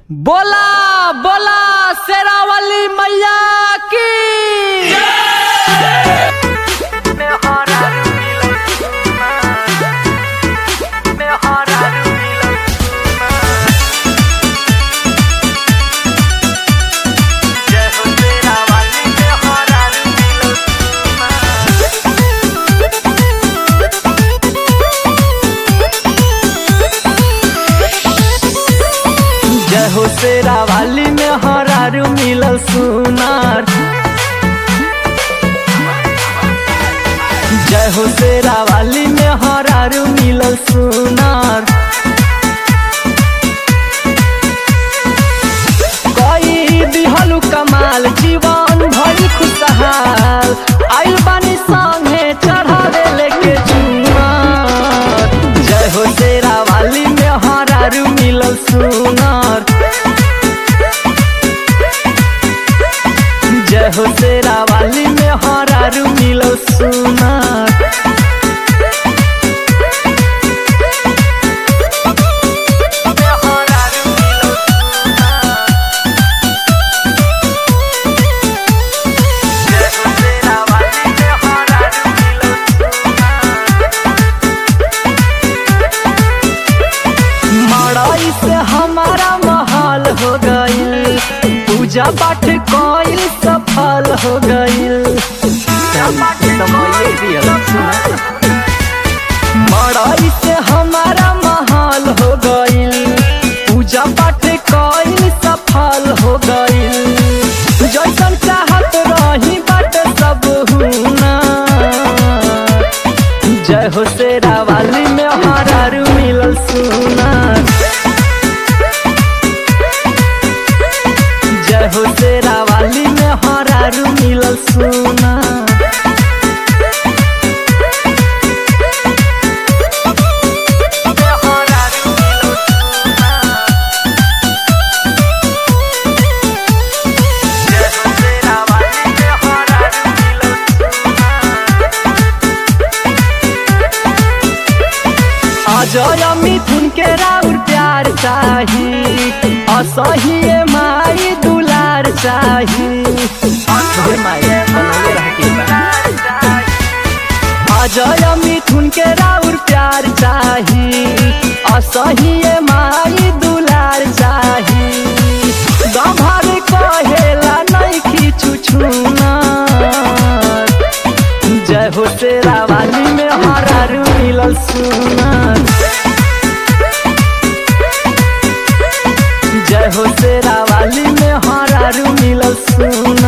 बोला बोला शेरावाली मैया की जय हो शेरावाली में हरारू मिलल सुनार जय हो शेरावाली में हरारू मिलल सुनार कई दिहलु कमाल जीवन भरी खुशहाल आइल बानी संगे चढ़ावे लेके चुनार जय हो शेरावाली में हरारू मिलल सुनार जय हो शेरावाली में हरारू मिलल सुनार मड़ाई से हमारा महल हो गईल पूजा पाठ कोईल सफल हो गईल मड़ाई से हमारा महल हो गईल पूजा पाठ कोईल सफल हो गईल जैसन चाहत रही बट सब हुना जय हो शेरावाली में हरारू मिलल सुनार जय हो शेरावाली में हरारू मिलल सुनार अजय मिथुन के राउर प्यार चाही असहिए माई दुलार चाही अजय मिथुन के राउर प्यार चाही असहिए माई दुलार चाही गभर कहेला नहीं खींचू छूना जय हो शेरावाली में हरारू मिलल सुनार जय हो शेरावाली में हरारू मिलल सुनार